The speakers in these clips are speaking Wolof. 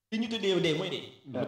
li ñu tuddee dee mooy dee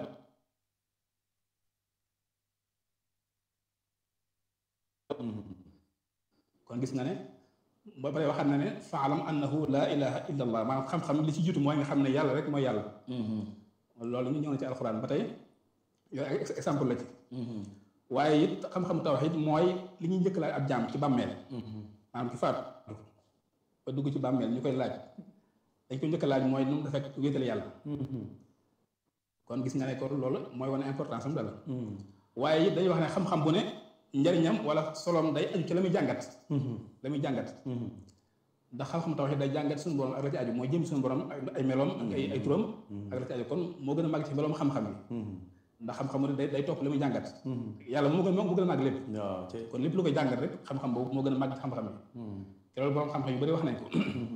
kon gis nga ne ba pare waxaat na ne faalam annahu laa ilaha illa allah maanaam xam-xam li ci jiitu mooy nga xam ne yàlla rek mooy yàlla loolu ñu ñëw na ci alxuraan ba tey yooyu ay exemple la ci waaye it xam-xam tawxiid mooy li ñuy njëkk laaj ab jaam ci bàmmeel maanaam ki faatu ba dugg ci bàmmeel ñu koy laaj dañ ko njëkk laaj mooy nu mu defek wéetal yàlla kon gis nga ne kon loolu mooy wane importance am dala waaye it dañuy wax ne xam-xam bu ne njariñam wala solom day aju ci la muy jàngat la muy jàngat ndax xam-xam tawxiid day jàngat suñu borom ak la ci aju mooy jëm suñu borom ay meloom ak ay ay turam ak la ci aju kon moo gën a màgg ci meloom xam-xam yi ndax xam-xam day day topp li muy jàngat yàlla moo gën moo gën a màgg lépp kon lépp lu koy jàngat rek xam-xam boobu moo gën a màgg ci xam-xam yi te loolu borom xam-xam yu bëri wax nañ ko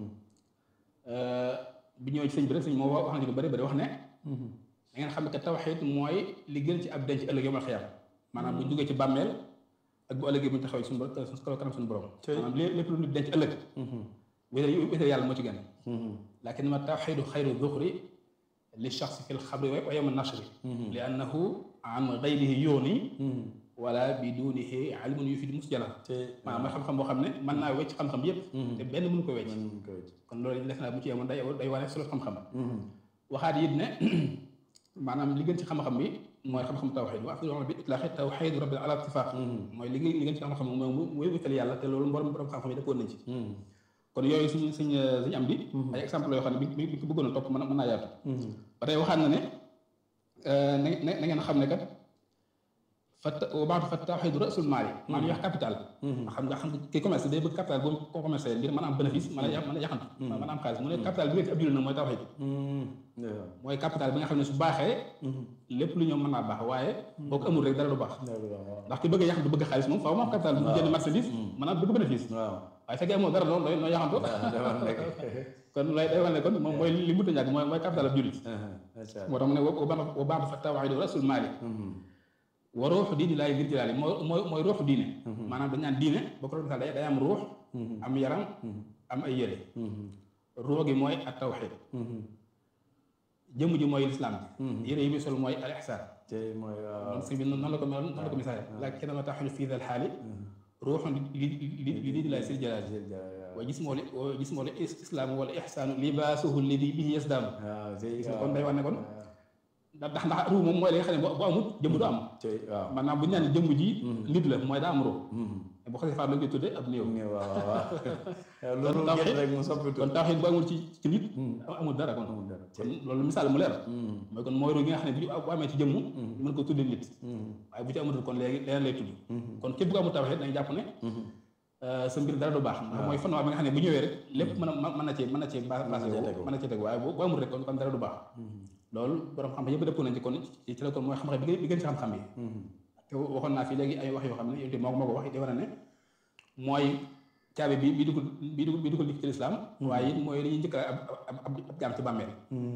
bi ñëwee ci sëñ bi rek sëñ moo wax nañ ci lu bëri bëri wax ne da ngeen xam ne que tawxiid mooy li gën ci ab denc ëllëg yomal xiyam maanaam bu ñu duggee ci bàmmeel ak bu ëllëgee bu ñu taxawee suñu borom suñu kanam suñu borom maanaam lépp lu nit denc ëllëg wéetal wéetal yàlla moo ci gën lakin ma tawxiidu xayru zuxri li shaxsi fi lxabri wa yowma nashri li annahu an gayrihi yooni wala bi dunihi ilmun yu fi di musjala maanaam mooy xam-xam boo xam ne mën naa wecc xam-xam yépp te benn mënu ko wecc kon loolu def naa bu ci yemoon day day wane solo xam-xam waxaat it ne maanaam li gën ci xam-xam bi mooy xam-xam tawxiid wa afdalu bi itlaaxi tawxiid rabbil ala ittifaq mooy li li gën ci xam-xam mooy mooy wéetal yàlla te loolu borom borom xam-xam yi dëppoon nañ ci kon yooyu suñu suñ suñu am di ay exemple yoo xam ne bi bi ko bëggoon a topp mën mën naa yaatu ba tey waxaat na ne na na ngeen xam ne kat fa baatu fa tawxiidu rasul maal yi maanaam wax capital xam nga xam kii commerce day bëgg capital boobu ko commerce ngir mën a am bénéfice mën a mën a yaxantu mën a am xaalis mu ne capital bi nekk ab jullit nag mooy tawxiid mooy capital bi nga xam ne su baaxee lépp lu ñoom mën naa baax waaye boo ko amul rek dara du baax ndax ki bëgg a yaxantu bëgg xaalis moom faaw mu am capital bu jënd marchandise mën a bëgg bénéfice waaye fekkee amoo dara loolu noo yaxantu kon lay day wane kon moom mooy li mu ñàkk mooy mooy capital ab jullit moo tax mu ne wa baatu fa tawxiidu rasul maali wa ruuxu diini laay ngir jëlaali mooy mooy mooy ruuxu diine maanaam dañ naan diine boo ko doon misaal day day am ruux am yaram am ay yére ruux gi mooy at tawxiid jëmm ji mooy lislaam bi yére yi muy sol mooy al ihsaan si bi noonu la ko noonu la ko misaale laakin ma taxuñu fii dal xaali ruuxun li li li diini laay sil jalaali wa jismoo li wa jismoo li islaam wala ihsaanu libaasuhu lidi bihi yasdaanu kon day wax ne kon ndax ndax ruu moom mooy li nga xam ne bu amut jëmm du am maanaam bu ñu naan jëmm ji nit la mooy daa am ruu bu xasee faat la koy tudde ab néew loolu rek mu soppi kon tawxiid bu amul ci ci nit amul dara kon kon loolu misaal mu leer mooy kon mooy ruu gi nga xam ne bu amee ci jëmm mën ko tudde nit waaye bu ci amatul kon léegi leneen lay tudd kon képp ku amul tawxiid dañu jàpp ne sa mbir dara du baax ndax mooy fondement bi nga xam ne bu ñëwee rek lépp mën a mën na cee mën na cee basé mën na cee teg waaye bu amul rek kon kon dara du baax loolu borom xam-xam yëpp dëppoo nañ ci kon ci la kon mooy xam-xam bi bi gën ci xam-xam yi te waxoon naa fi léegi ay wax yoo xam ne yow moo ko moo ko wax di wane ne mooy caabi bi bi dugg bi dugg bi duggal nit ci lislaam waaye it mooy li ñuy njëkk ab ab jaam ci bàmmeel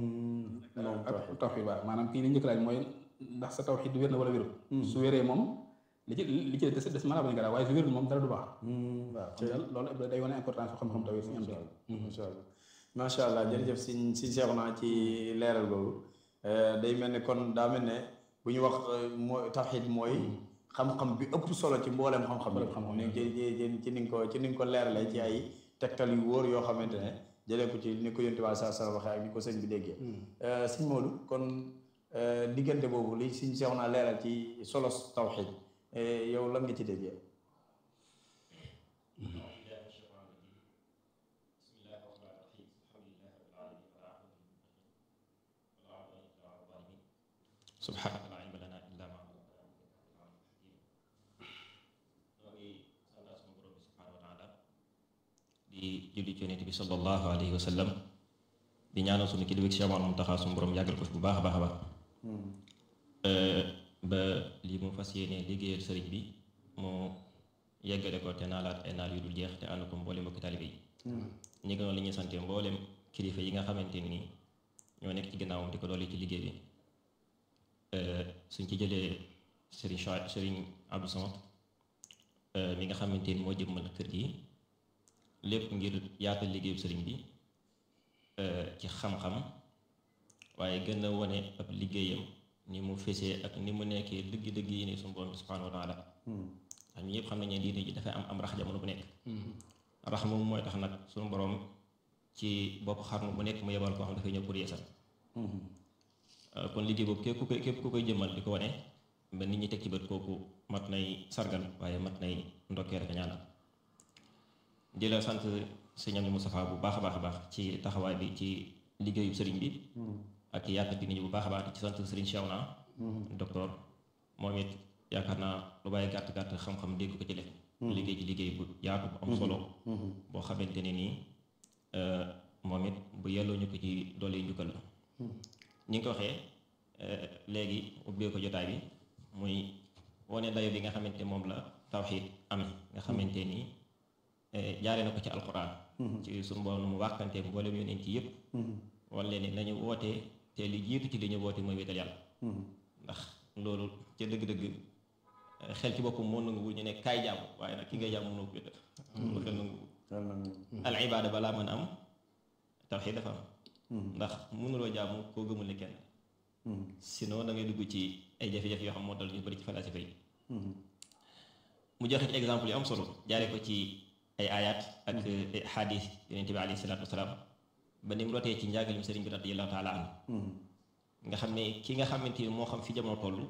tawxiid waaw maanaam kii li njëkk laaj mooy ndax sa tawxiid wér na wala wérul su wéree moom li ci li ci des des mën a bañ gara waaye su wérul moom dara du baax waaw loolu day wane importance su xam-xam tawxiid suñu am macha allah jërëjëf siñ siñ seexu naa ci leeral boobu day mel ne kon daa mel ne bu ñu wax mooy tawxiid mooy xam-xam bi ëpp solo ci mbooleem xam-xam ne ci ci ni nga ko ci ni nga ko leeralee ci ay tegtal yu wóor yoo xamante ne jëlee ko ci ni ko yonte waa sa sa waxee ak ni ko sëñ bi déggee sëñ Modou kon diggante boobu li siñ seexu naa leeral ci solos tawxiid yow lan nga ci déggee subhaanaka laa ilma lanaa illaa maa di julli ci yonent bi sallallahu alayhi wa sallam di ñaanal sunu kilifa Cheikh Mouhamadou Mountakha sunu borom yàggal ko fi bu baax a baax a baax ba lii mu fas yéene liggéeyal sëriñ bi mu yeggale ko te naalaat ay naal yu dul jeex te ànd ko mboolem mbokki taalibe yi ñi gënoon li ñuy sante mboolem kilifa yi nga xamante ni ñoo nekk ci gannaawam di ko dolli ci liggéey bi suñ ci jëlee Serigne Chouaib Serigne Abdou Samad mi nga xamante ni moo jëmmal kër gi lépp ngir yaatal liggéeyu sëriñ bi ci xam-xam waaye gën a wone ab liggéeyam ni mu fesee ak ni mu nekkee dëgg-dëgg yi ni suñu borom bi subhanahu wa taala ndax ñu ñëpp xam nañ ne diine ji dafay am am rax jamono bu nekk rax moom mooy tax nag suñu borom ci bopp xarnu bu nekk mu yebal koo xam dafay ñëw pour yeesal kon liggéey boobu képp ku koy képp ku koy jëmmal di ko wane ba nit ñi teg ci bët kooku mat nay sargal waaye mat nay ndokkee rek ñaanal di la sant sëñ Amdi Moustapha bu baax a baax a baax ci taxawaay bi ci liggéeyu sëriñ bi ak yaatal bi nit ñi bu baax a baax di ci sant sëriñ Cheikhouna docteur moom it yaakaar naa lu bàyyi gàtt gàtt xam-xam dégg ko ci def liggéey ci liggéey bu yaatu bu am solo boo xamante ne nii moom it bu yelloo ñu ko ci doole njukkal la ni nga ko waxee léegi ubbee ko jotaay bi muy wane dayo bi nga xamante moom la tawxiid am nga xamante ni jaaree na ko ci alquran ci suñu borom nu mu wàkkante mboolem yonent ci yëpp wala ni nañu wootee te li jiitu ci li ñu woote mooy wéetal yàlla ndax loolu ca dëgg-dëgg xel ci boppam moo nanguwul ñu ne kaay jàmm waaye nag ki ngay jàmm mënoo ko wéetal lu xel nanguwul al ibaada balaa mën a am tawxiid dafa am ndax mënuloo jaamu koo gëmul ne kenn sinon da ngay dugg ci ay jafe-jafe yoo xam moo dal ñu bëri ci falasifa yi mu joxe ci exemple yu am solo jaare ko ci ay ayat ak xadis yonente bi alayhi salaatu wasalaam ba ni mu rotee ci njàngalim sëriñ bi radiyallahu taala anhu nga xam ne ki nga xamante ni moo xam fi jamono toll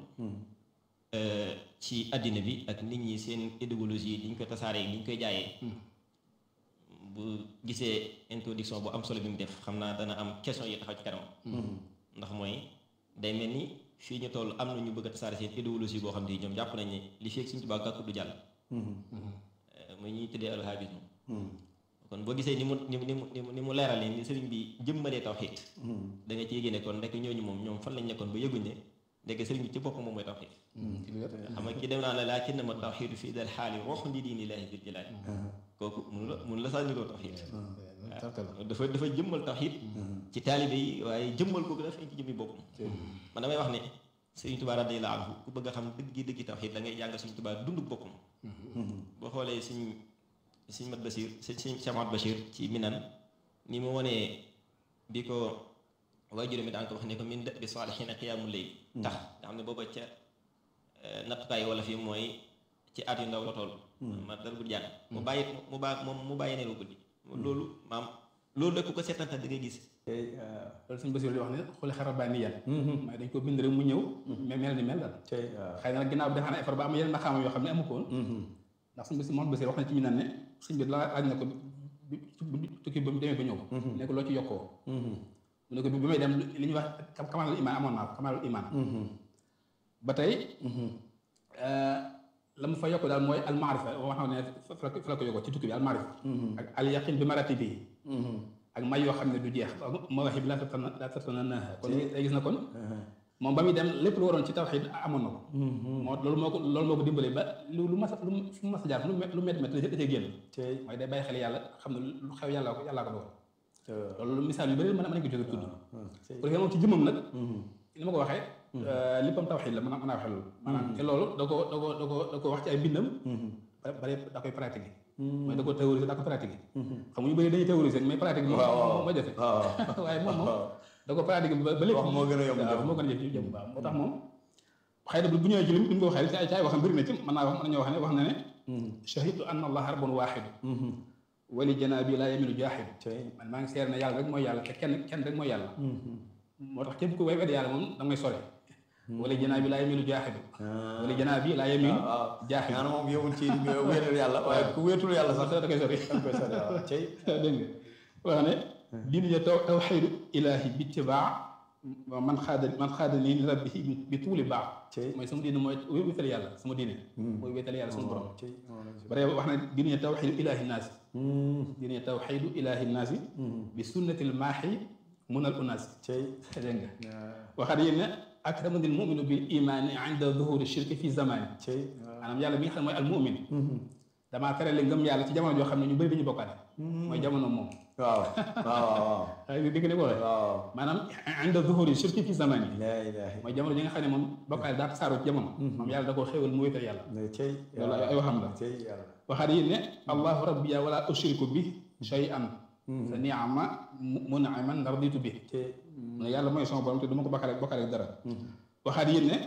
ci àddina bi ak nit ñi seen idéologie li ñu koy tasaaree li ñu koy jaayee bu gisee introduction bu am solo bi mu def xam naa dana am question yi taxaw ci kanam ndax mooy day mel ni fii ñu toll am na ñu bëgg a tasaare seen idéologie boo xam ne ñoom jàpp nañ ne li fekk Sëriñ Tuubaa gàkku du jàll muy ñuy tuddee alhabisme kon boo gisee ni mu ni mu ni mu ni mu leeral ni sëriñ bi jëmmalee tawxiid da nga ci yéege ne kon ndekk ñooñu moom ñoom fan lañ nekkoon ba yëguñ ne ndekk sëriñ bi ci boppam moom mooy tawxiid xam nga ki dem naa la laakinna ma tawxiidu fii dal xaali roxu li diini laahi bil jalaali kooku mun la mun la sànniloo tawxiid dafa dafa jëmmal tawxiid ci taalibe yi waaye jëmmal kooku dafa ci jëmmi boppam man damay wax ne Sëriñ Tuubaa radiyallaahu anhu ku bëgg a xam dëggi dëggi tawxiid da ngay jàng Sëriñ Tuubaa dund boppam boo xoolee suñ suñ mat Bachir suñ suñ Chamat Bachir ci minan ni mu wanee bi ko waaye juróomi daan ko wax ne ko min bi saalihiina qiyaamul layl tax nga xam ne booba ca nattukaay wala fi mooy ci at yu ndaw la toll ma dara guddi jàng mu bàyyi mu baa moom mu bàyyi nelaw guddi loolu maam loolu rek ku ko seetantal da ngay gis loolu suñu Basiru di wax ne xooli xaral bàyyi ni yan mooy dañ ko bind rek mu ñëw mais mel ni mel daal xëy na nag ginnaaw bi defaa na effort ba am yeneen maxaama yoo xam ne amu ko woon ndax suñu Basiru moom Basiru wax na ci mi naan ne suñ bi la laaj na ko bi tukki ba mu demee ba ñëw ne ko loo ci yokkoo mu ne ko bi may dem li ñuy wax kamalul iman amoon naa ko kamalul iman ba tey la mu fa yokk daal mooy almaarifa wax na ne fa la ko yokkoo ci tukki bi almaarifa ak al yaqin bi maratibi ak may yoo xam ne du jeex mawaahib laa tatana laa tatanaaha kon day gis na kon moom ba muy dem lépp lu waroon ci tawxiid amoon na ko moo loolu moo ko loolu moo ko dimbalee ba lu lu mas lu fu mas a jaar lu lu métti métti da cee génn mooy day bàyyi xel yàlla xam ne lu xew yàllaa ko yàllaa ko dogal loolu misaal yu bëri mën nañ ko jóge tudd pour que moom ci jëmmam nag ni ma ko waxee léppam tawxiid la mën a mën a waxee loolu maanaam te loolu da ko da ko da ko da ko wax ci ay bindam bare da koy pratiquer mooy da ko théoriser da ko pratiquer xam nga ñu bëri dañuy théoriser mais pratique bi moom ma jafe waaye moom moom da ko pratiquer ba lépp moo gën a yomb waaw moo gën a jëf jëm waaw moo tax moom xëy na bu ñëwee ci lim li mu ko waxee ci ay ci ay waxam bëri na ci mën naa wax mën nañoo wax ne wax na ne shahidtu anna allaha rabbun waahidu wali janaabi laa yamilu jaahidu man maa ngi seer ne yàlla rek mooy yàlla te kenn kenn rek mooy yàlla moo tax képp ku way wedd yàlla moom da ngay sore wala janaa bi laa yemilu jaaxidu wala janaa bi laa yemilu jaaxidu maanaam moom yowul ci wéetal yàlla waaye ku wéetul yàlla sax da koy sori da koy sori waaw cey dégg nga wax ne diine ja taw tawxiidu ilaahi bi tibaa man xaada man xaada nii li rabbi bi tuuli baax mooy sama diine mooy wéetal yàlla sama diine mooy wéetal yàlla sama borom bare wax na diine ja tawxiidu ilaahi naasi diine ja tawxiidu ilaahi naasi bi sunnatil maaxi munal unaasi dégg nga waxaat yéen ne akramadil muminu bil imaani inda zuhuri shirki fi zamani maanaam yàlla bi nga xam ne mooy al mumin damaa terale ngëm yàlla ci jamono joo xam ne ñu bëri dañu bokkaale mooy jamono moom waaw waaw waaw ay dégg ne ko waxee waaw maanaam inda zuhuri shirki fi zamani la ilaha mooy jamono ji nga xam ne moom bokkaale daa tasaaroo ci jamono moom yàlla da koo xéewal mu wéetal yàlla cey loolu ay waxam la cey yàlla waxaat yéen ne allahu rabbiya wala ushriku bi shay'an sa niama munaiman raditu bi mu ne yàlla mooy sama borom te du ma ko bokkaale bokkaale dara waxaat yéen ne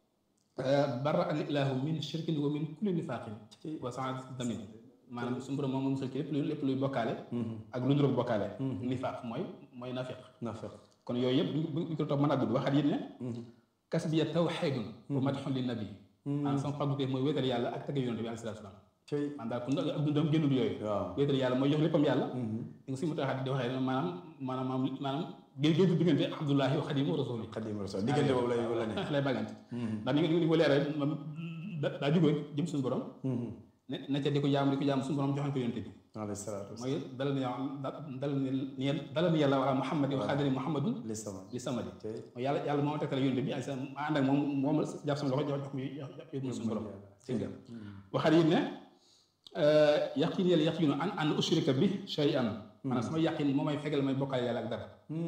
bara an ilaahu min shirkin wa min kulli nifaqin wa sans damin maanaam suñu borom moom moom musal ci lépp luy lépp luy bokkaale ak lu nduróog bokkaale nifaq mooy mooy nafiq nafiq kon yooyu yëpp buñ ko topp mën a gudd waxaat yéen ne kas biya tawxidun wa madxun li nabi maanaam sama fàggutee mooy wéetal yàlla ak tagg yonent bi alayhi salaatu salaam cey man daal kon ak dundam génnul yooyu waaw wéetal yàlla mooy jox léppam yàlla di nga si mu taxaat di waxee maanaam maanaam maanaam gén géntu diggante abdullahi wa xadimu rasuli xadim rasul diggante boobu lay la ne lay bàggante ndax ni nga ni ko leeral moom daa jógee jëm suñu borom ne na ca di ko jaam di ko jaam suñu borom joxañ ko yonent bi alayhi salaatu mooy dalal ni dalal ni dalal ni yàlla wala muhammad wa xadiri muhammadun li sama li samadi cey mooy yàlla yàlla moo tegtal yonent bi ak ma ànd ak moom moom jàpp sama loxo jox jox ko yóbbu suñu borom dégg nga waxaat yi ne yaqin yàlla yaqinu an an ushrika bi shay'an maanaam sama yaqin moo may fegal may bokkaale yàlla ak dara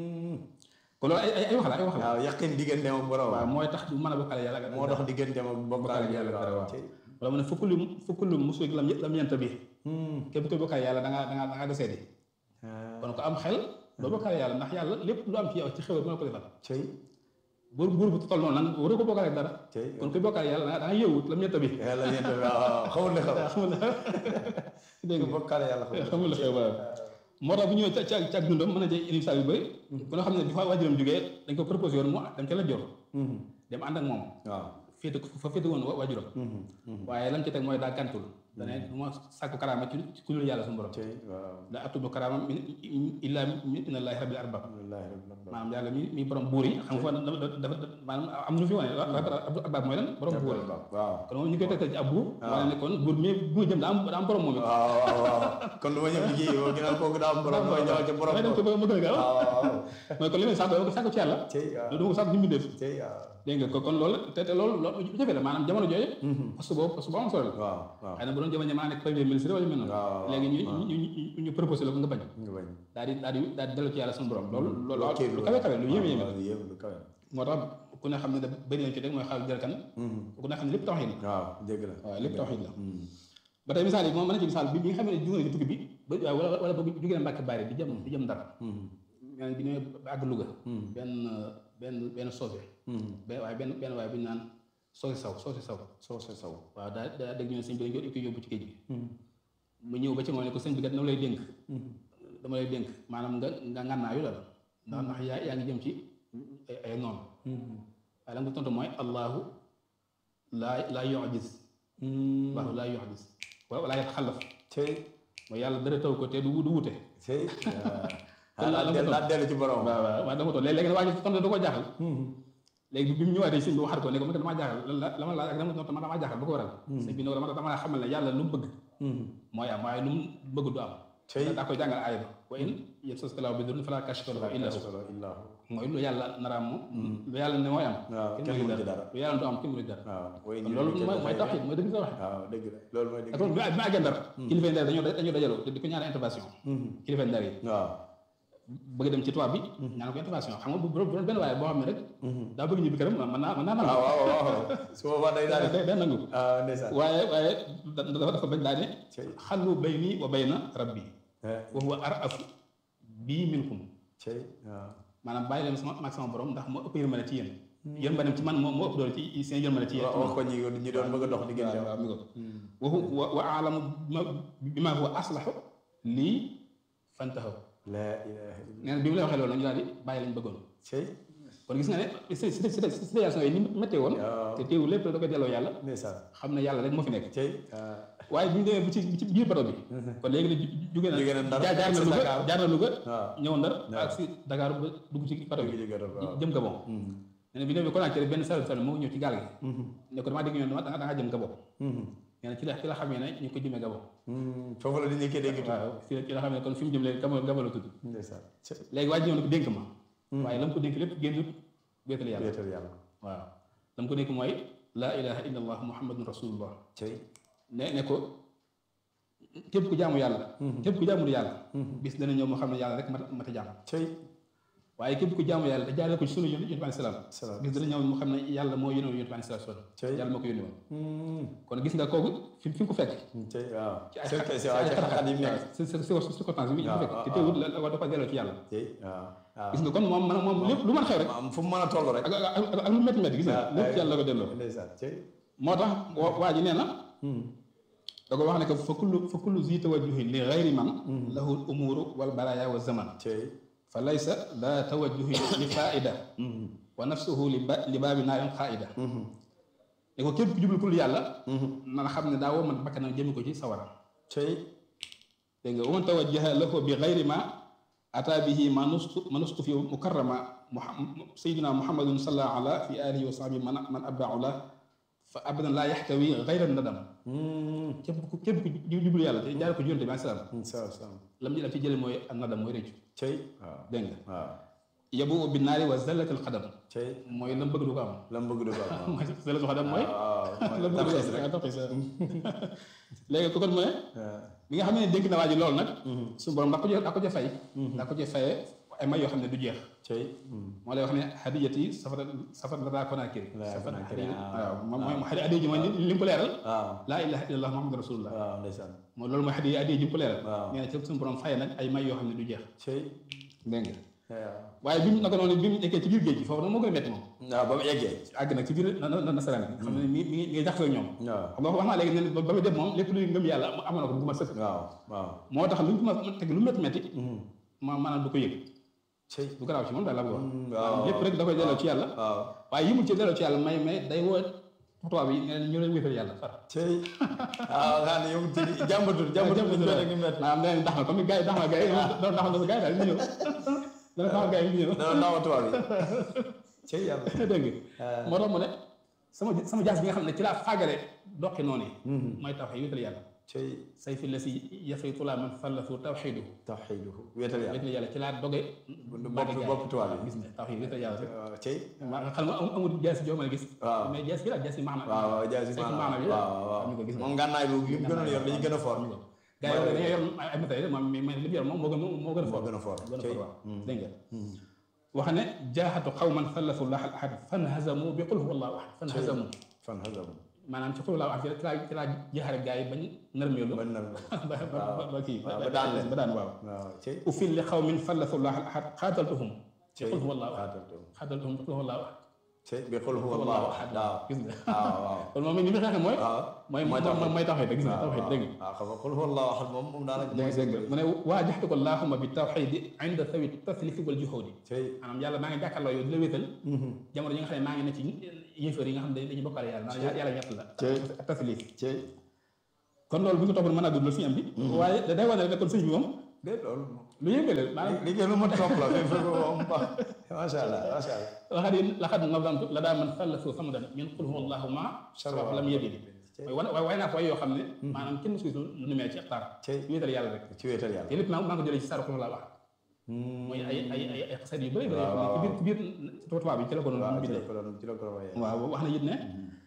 kon loolu ay ay ay wax la ay wax la waaw yaqin diggante ak borom waaw mooy tax du mën a bokkaale yàlla ak moo dox diggante ak bokkaale yàlla ak dara waaw cey wala mu ne fukk lu fukk lu musulik lam lam yenta bi képp koy bokkaale yàlla da ngaa da ngaa da ngaa desee di kon ko am xel doo bokkaale yàlla ndax yàlla lépp lu am ci yow ci xewal mën na ko defal cey buur buur bu toll noonu nag waroo ko bokkaale ak dara cey kon koy bokkaale yàlla da nga da nga yëwut lam yenta bi yàlla ñeent waaw xamul ne xam xamul la dégg nga bokkaale yàlla xamul la xew waaw moo tax bu ñëwee ca ca ca dundam mën na cee indi misaal yu bëri ku nga xam ne bi fa waajuram jógee dañ ko proposé woon mu dem ca la jor dem ànd ak moom waaw féete fa féete woon waajuram waaye lam ci teg mooy daa gàntul dane du ma sàkku karaama ci ci ku dul yàlla suñu borom cey waaw la atubu karaama min illa min inallahi rabbil arbab wallahi rabbil alamin maanaam yàlla mi mi borom buur yi xam nga fa dafa dafa maanaam am na lu fi wane rabbil arbab mooy lan borom buur yi waaw kon moom ñu koy tegtal ci ab buur wane ne kon buur mi bu jëm daa am daa am borom moom it waaw waaw waaw kon lu ma ñëw liggéey yow ginnaaw kooku daa am borom mooy ñëw ca borom damay dem ci ba ma gën a gaaw waaw waaw mooy kon li may sàkku dama ko sàkku ci yàlla cey waaw loolu dama ko sàkku ci mbindeef cey waaw dégg nga ko kon loolu te te loolu loolu lu jafe la maanaam jamono jooju parce que boobu parce que boo am solo la waaw waaw xëy na bu doon jamono jamono nekk premier ministre wala yu mel noonu waaw léegi ñu ñu ñu ñu proposé la ko nga bañ nga bañ daal di daal di daal di dellu ci yàlla suñu borom loolu loolu kii lu kawe kawe lu yéeme yéeme lu yéeme lu kawe moo tax ku ne xam ne da bëri nañ ci rek mooy xaal jërkan ku ne xam ne lépp tawxiid la waaw dégg la waaw lépp tawxiid la ba tey misaal yi moom mën na ci misaal bi bi nga xam ne jóge na ci tukki bi ba waaw wala wala ba jóge na Mbàkke Bari di jëm di jëm Ndar mel bi ne ba àgg Louga benn benn benn soose benn waaye benn benn waaye bu ñu naan soosi saw soosi saw soo sa saw waaw daa daa dégg ñu ne sëñ bi dañ ko yóbbu ci géej gi mu ñëw ba ci moom ne ko sëñ bi kat dama lay dénk dama lay dénk maanaam nga nga ngànnaayu la ndax ndax yaa yaa ngi jëm ci ay ay noonu waaye la nga tontu mooy allahu laa laa yu'jiz allahu laa yu'jiz wala laa yataxallaf cey mooy yàlla dara taw ko te du du wute cey Kon la- la nga daa dellu ci borom waaw waaw waaw dama toog léegi nag waa ji tontu da ko jaaxal léegi bi mu ñëwaatee sëñ bi waxaat ko ne ko man kat damaa jaaxal la la ma laaj ak dama tontu man damaa jaaxal bu ko waral sëñ bi ne ko dama dama la xamal ne yàlla lu mu bëgg mooy am waaye lu mu bëgg du am cey daa koy jàngal aaya ba wa in yamsaska llaahu bi durrin falaa kaashifa lahu illaa huwa illaa mooy lu yàlla naraam moom lu yàlla ne mooy am waaw kenn mënu ci dara lu yàlla du am kenn mënu ci dara waaw way kon loolu mooy mooy tawxiid mooy dëgg sa waxe waaw dëgg la loolu mooy dëgg ak loolu bi ma àggee ndar kilifa ndar dañoo dañoo dajaloo te di ko ñaan intervention kilifa ndar yi waaw bëgg dem ci tubaab bi ñaan ko intervention xam nga bu bu doon benn waaye boo xam ne rek daa bëgg ñibbi këram mën naa mën naa nangu waaw waaw waaw su boobaa day daal day day nangu ah ndeysaan waaye waaye da- dafa dafa bañ daa ne cey xallu bayni wa bayna rabbi wa huwa arafu bii minkum cey waaw maanaam bàyyi leen sama maag sama borom ndax moo ëpp yërmande ci yéen yërmande ci man moo moo ëpp doole ci seen yërmande ci yéen wax ko ñi ñi doon bëgg a dox diggante waaw mi ko wa hu- wa wa aalamu bi ma huwa aslahu lii fantahaw la ilaha illa nee na bi mu lay waxee loolu nag ñu daal di bàyyi lañ bëggoon cey kon gis nga ne si si si situation yi ni méttee woon waaw te teewul lépp da koy delloo yàlla ndeysaan xam ne yàlla rek moo fi nekk cey ah waaye bu ñu demee bi ci bi ci biir bato bi kon léegi nag jóge na Jóge na Ndar, jaar jaar na si Louga Dakar. jaar na Louga waaw ñëw Ndar waaw. ak si Dakar ba dugg ci bato bi dëgg dëgg waaw jëm Gabon nee na bi demee Conakry benn sal sal moo ñëw ci gaal gi ne ko damaa dégg ñu ne da nga da nga jëm Gabon nee na ci la ci la xamee ne ñu ko jëmee Gabon foofu la di nekkee dégg tuuti waaw ci la ci la xamee ne kon fi mu jëm léegi Gabon Gabon la tudd ndeysaan cey léegi waa ji ñëw ne ko dénk ma waaye la mu ko dénk lépp génnut wéetal yàlla wéetal yàlla waaw la mu ko dénk mooy laa ilaha illa allah muhammadun rasulullah cey ne ne ko képp ku jaamu yàlla képp ku jaamul yàlla bis dana ñëw moo xam ne yàlla rek mat mat a jaam cey waaye képp ku jaamu yàlla te jaaree ko ci sunu yonent bi alayhi salaam salaam gis dana ñëw mu xam ne yàlla moo yónni woon yonent bi alayhi salaam Cey. yàlla moo ko yónni woon kon gis nga kooku fi fi nga ko fekk tey waaw ci ay c'est c'est waaw ci xat-xat yi mu nekk si si si circonstance bi ñu waaw, fekk te waaw, teewul la la dafa delloo ci yàlla tey waaw waaw gis nga kon moom man moom lépp lu mën a xew rek am fu mu mën a toll rek ak ak ak ak lu métti métti gis nga lépp ci yàlla la ko delloo ndeysaan tey moo tax wa- waa ji nee na da ko wax ne que fa kullu fa kullu zi tawajjuhin li gayri man lahu l umuru wal baraya wa zaman tey fa laysa la tawajjuhin li faida wa nafsuhu li ba li baabi naarin xaaida ne ko képp ku jublu kul yàlla na xam ne daa woo man bakkanam jëmi ko ci sawara tey dégg nga wa man tawajjaha lahu bi gayri ma ata bihi ma nustu ma nustu fi mukarrama muhammad sayyidina muhammadun sallallahu ala fi alihi wa sahbihi man man abdau la fa abadan laa yaxtawi gayra nadam képp ku képp ku jublu yàlla te jaare ko ci yonte bi alayhi salaam salaam salaam lam ñu def ci jële mooy an nadam mooy rëccu tey waaw dégg nga waaw yabu bi naari wa zallatil xadam tey mooy lam bëgg du ko am la mu bëgg du ko am mooy zallatil xadam mooy waaw lam bëgg du ko am taxis léegi ko kon mu ne bi nga xam ne dénk na waa ji loolu nag suñu borom daa ko ca daa ko ca fay daa ko ca fayee ay may yoo xam ne du jeex tey moo lay wax ne hadiyati safar safar la daa konaakiri Laa safar konaakiri, waaw moom mooy hadiya hadiya ji mooy li li mu ko leeral waaw laa ilaha illallah muhammadu rasulullah waaw ndeysaan mooy loolu mooy hadiya hadiya ji mu ko leeral Waaw. nee na ci suñu borom fayee nag ay may yoo xam ne du jeex tey dégg nga waaw waaye bi mu naka noonu bi mu nekkee ci biir géej gi foofu nag moo gën a métti moom waaw ba mu eggee àgg nag ci biir na na nasaraan yi xam ne mi mi ngi mi ngi jaxasoo ak ñoom waaw xam nga wax naa léegi ne ba ba muy dem moom lépp luy ngëm yàlla amoon na ko bu ma sëkk waaw waaw moo tax lu ñu ko ma teg lu métti métti ma maanaam du ko yëg tey du garaaw ci moom daal la bëgg wax waaw lépp rek da koy delloo ci yàlla waaw waaye yimul ci delloo ci yàlla may may day woo tubaab yi ne ñu leen wéetal yàlla far tey waaw nga xam ne yow ci jàmbatul jàmbatul bu ñu ngi métti maanaam nee nañ dax na comme gars yi dax na gars yi doon dax na gars yi daal ñu ñëw dana dax gars yi ñu ñëw dana naaw tubaab yi tey yàlla dégg nga moo tax mu ne sama sama jaas bi nga xam ne ci laa fàggale doqi noonu yi mooy taw xëy wéetal yàlla tey say fi la si yafay tulaa man fallasu tawxiidu tawxiiduhu wéetal yàlla wéetal yàlla ci laa doge bopp bopp tubaab yi gis nga tawxiid wéetal yàlla rek waaw tey maa nga xam nga am- amul jaasi joo mën a gis waaw. mais jaasi bi la jaasi maana waaw waaw jaasi saytu maanaam maana bi waaw waaw am ñu ko gis nga moom ngànnaay boobu li mu gënoon yor dañuy gën a fort gars yi dañoo yor ay matériel moom mais mais li mu yor moom moo gën moo gën a moo fort gën a fort gën a tey fort waaw dégg nga wax ne jaaxatu xawman sallasu llah al ahad fan hazamu bi qul huwa allahu ahad fan hazamu fan xasam maanaam ci qul huwa allahu ahad ci laa ci laa jeexare gars yi bañ nërmeelu ba nar ba ba ba kii waaw ba daan leen ba daan waaw waaw tey ufil li xawmin sallasu llah al ahad xaataltuhum ci tey qul huwa allahu ahad xaataltu xaataltuhum bi qul huwa allahu ahad tey bi xul huwa allahu ahad waaw gis nga waaw waaw kon moom ni mu xeexee mooy waaw mooy mooy mooy tawxiid gis nga tawxiid dégg nga waaw xam nga xul huwa allahu ahad moom moom daanaka dégg nga dégg nga mu ne waajaxtu ko allahumma bi tawxiidi inda sawi taslifi wal juhudi tey maanaam yàlla maa ngi jàkkaarloo yow di la wéetal jamono yi nga xam ne maa ngi ne ci yéefar yi nga xam ne dañuy bokkaale yàlla naan yàlla ñett la ak taslif tey kon loolu bu ñu ko toppoon mën a gudd loolu fi am bi waaye da day wane rek ne kon sëñ bi moom de loolu lu yëngue la maanaam liggéey lu ma topp la mais fekk moom baax macha allah macha allah laxat yi laxat nazamtu la daa man fallasu samadan min qul huwa allahu ma sharaf lam yabidi mooy wane waaye naa ko way yoo xam ne maanaam kenn suy lu nu mel ci xaar tey wéetal yàlla rek ci wéetal yàlla te lépp maa maa ngi ko jëlee ci saaru xul laa wax mooy ay ay ay ay xasat yu bëri bëri yoo xam ne ci biir ci biir tubaab bi ci la ko doon waaw ci bindee la ko doon ci la ko doon waaye waaw wax na it ne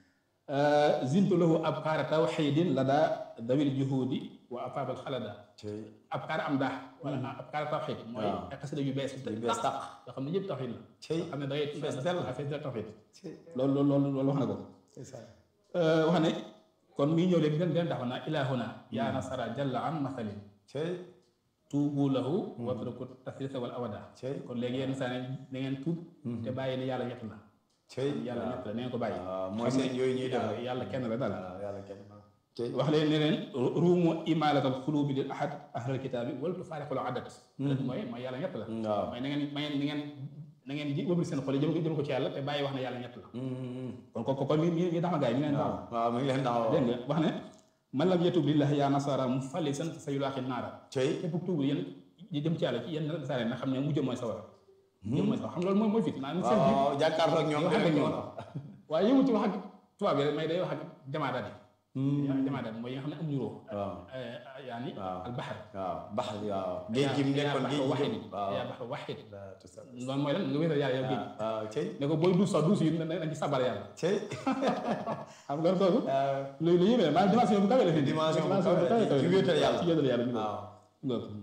zintu lahu abkaara tawxidin la daa dawil juhudi wa afaabal xalada tey abkaar am daa wala abkaar tawxid mooy waaw. ay xasida yu bees yu bees tàq yoo xam ne yëpp tawxid la tey xam ne da ngay fees dell. fees dell tawxid tey loolu loolu loolu loolu wax na ko c'est ça wax ne kon mi ngi ñëw léegi den den dafa naa ilahuna yaa nasara jalla an mathalin tey tuubu lahu watruku tasrisa wal awada tey kon léegi yenn saa ne da ngeen tuub te bàyyi ne yàlla ñett la tey yàlla ñett la na ngeen ko bàyyi waaw mooy seen yooyu ñuy def waaw yàlla kenn la daal waaw yàlla kenn tey wax leen ne leen ruumu imaalatal xulubi lil ahad ahlal kitaabi wala tu faariqul adat mooy mooy yàlla ñett la waaw mooy na ngeen may na ngeen na ngeen ji wëbli seen xol yi jëm ko jëm ko ci yàlla te bàyyi wax ne yàlla ñett la kon kon kon mi mi mi dax ma gaay mi ngi leen waaw taxaw waaw mi ngi leen taxaw dégg nga wax ne man lam yatub lillahi yaa nasara mu falli san sa yulaaxi naara tey képp ku tuub yéen di jëm ci yàlla ci yenn nasaare na xam ne mujj mooy sawara mujj mooy sawara xam loolu mooy mooy fit maanaam seen biir waaw jàkkaarloo ak ñoom wax ak direct ñoom waaw. waaye yëngu ci wax ak tubaab yi rek may day wax ak jamaadaat yi jamaadaat mooy yi nga xam ne am ñu roo waaw yaani waaw. al baxar waaw bax waaw géej gi mu nekkoon géej gi waxid waaw yaa baxar waxid waaw tout ça loolu mooy lan nga wéetal yàlla yow géej waaw tey ne ko booy duus sax duus yi na nañ ci sabar yàlla tey xam nga loolu kooku waaw lu lu yéeme la maanaam dimension bu kawe la fi Dimension bu dimension kawe la, ci wéetal yàlla. ci wéetal yàlla bi waaw loolu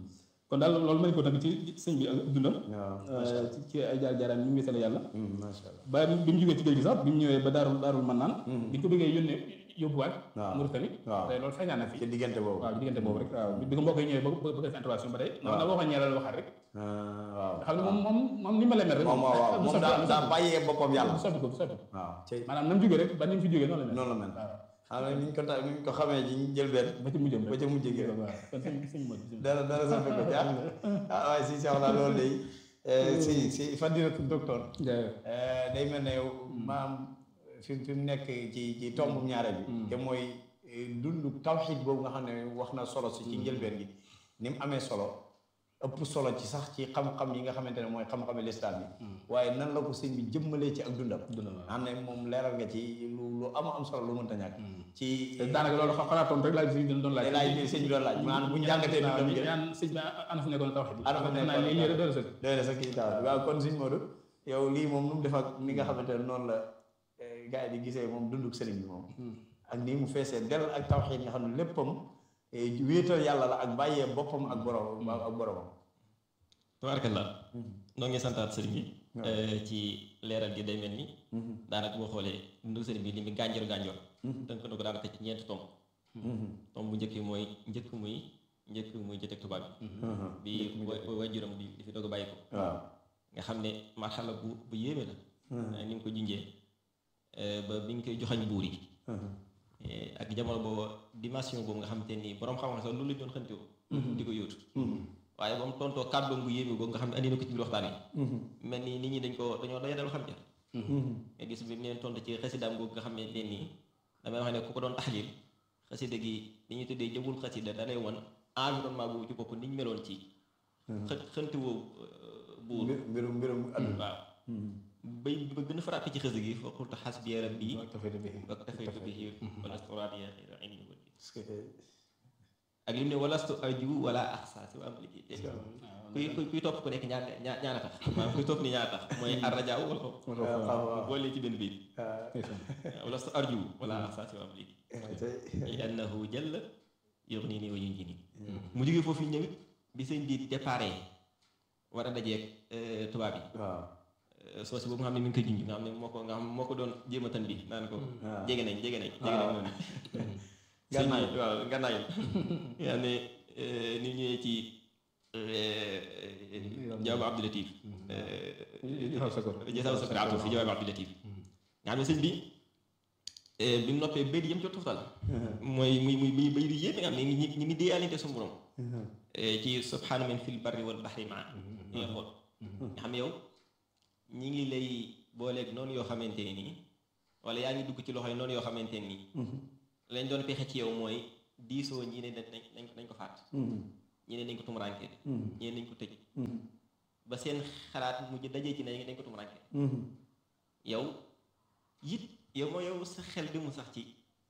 kon daal loolu may ko nag ci sëñ bi ak dundam waaw ci ci ay jaar jaaraam ñu ngi wéetale yàlla macha allah ba bi mu jógee ci géej gi sax bi mu ñëwee ba daarul daarul man naan bi ñu ko bëggee yónnee yóbbuwaat waaw Mauritanie waaw. te loolu feeñaan na fi ci diggante boobu waaw ci diggante boobu rek waaw bi ko mbokk yi ñëwee ba ba def intervention ba tey noonu la waxoon ñeelal waxaat rek waaw nga xam ne moom moom moom ni ma leen mel rek moom waaw waaw du moom soppi- daa du daa soppi- bàyyee boppam yàlla du soppi ko du soppi ko waaw cey maanaam na mu jógee rek ba ni mu fi jógee noonu la mel noonu la mel waaw xam nga ni ñu ko ta ni ñu ko xamee ji ñu jël benn ba ci mujjam rek ba ca mujj gi rek waaw kon sëñ sëñ Modou bismillah. dara dara soppi ko jaar ah waaye si Cheikh naa loolu day si si fadilatu docteur Jaajëf. day mel ne maam fi fi mu nekk ci ci tombu ñaare bi te mooy dund tawxiid boobu nga xam ne wax na solo si ci njëlbeen gi ni mu amee solo ëpp solo ci sax ci xam-xam yi nga xamante ne mooy xam-xami lislaam yi waaye nan la ko sëñ bi jëmmalee ci ak dundam Dundam, waaw. xam ne moom leeral nga ci lu lu am am solo lu mënta ñàkk ci te daanaka loolu xa- xalaatoon rek laaj sëñ bi doon laaj laaj bi sëñ bi doon laaj maanaam bu ñu jàngatee dundam gi ñaan sëñ bi ana fu nekkoon tawxiid Ana fu nekkoon naa lii lii rek doon sëkk doy na sax kii taw waaw kon sëñ Modou yow lii moom nu mu def ak ni nga xamante ne noonu la gars yi di gisee moom dunduk sëriñ bi moom ak nii mu feesee del ak tawxiid nga xam ne léppam eh, wéetal yàlla la ak bàyyee boppam ak borom ak boromam tabarakallah noo ngi santaat sëriñ bi ci leeral gi day mel ni daanaka boo xoolee dundu sëriñ bi li mu gànjor gànjor tënk na ko daanaka ci ñeenti tomb tomb bu njëkk yi mooy njëkk muy njëkk muy jëteeg tubaab bi bi wa waajuram di di fi doog a bàyyi ko waaw nga xam ne marxala bu bu yéeme la ni mu ko junjee ba bi ñu koy joxañ buur yi ak jamono boobu dimension boobu nga xam te ni borom xam-xam sax loolu la ñu doon xëntewoo di ko yóotu waaye ba mu tontoo kàddoom bu yéeme boobu nga xam ne andi na ko ci biir waxtaan wi mel ni nit ñi dañ ko dañoo doya dal xam ja nga gis bi mu leen tontu ci xasidaam googu nga xam ne leen nii damay wax ne ku ko doon taxlil xasida gi li ñuy tuddee jëmul xasida da lay won environnement boobu ci bopp ni ñu meloon ci xë xënti woo buur mbir mbirum mbirum àdduna waaw bay ba gën a frappé ci xasida gi fa qultu xasbiya rabbi tawxiid bi waktafaytu bihi walastu raadiya xayra aynin wali parce que ak lim ne walastu arju wala axsa si wa amliki te kuy kuy kuy topp ku nekk ñaar ñaar ñaar a tax maanaam kuy topp ni ñaar a tax mooy arrajaaw wala ko boole ci benn biir walastu arju wala axsa si wa amliki li annahu jalla yugnini wa yunjini mu jógee foofu ñëwit bi sëñ bi déparé war a dajeeg tubaab yi waaw soosi boobu nga xam ne mi ngi koy junj nga xam ne moo ko nga xam moo ko doon jéem a tan bi naan ko jege nañ jege nañ jege nañ noonu Gànnaay. sëñ bi waaw gànnaay nga xam ne ni ñëwee ci jawaabu Abdou Latif Jasaw Sakor. jasaw sakor atu fi jawaabu Abdou Latif nga xam ne sëñ bi bi mu noppee béy di yëm ci tuftal mooy muy muy muy béy di yéeme nga xam ne ñi ñi ngi déeyalante suñu borom ci subhaana man fil barri wal bahri maa ñi nga xool nga xam ne yow ñi ngi lay booleeg noonu yoo xamante ne nii wala yaa ngi dugg ci loxo yi noonu yoo xamante ne nii lañ doon pexe ci yow mooy diisoo ñii ne dañ dañ dañ ko faat ñii ne dañ ko tumuraanke ñii ne dañ ko tëj ba seen xalaat mujj dajee ci ne dañ ko tumuraanke yow it yow mooy yow sa xel demul sax ci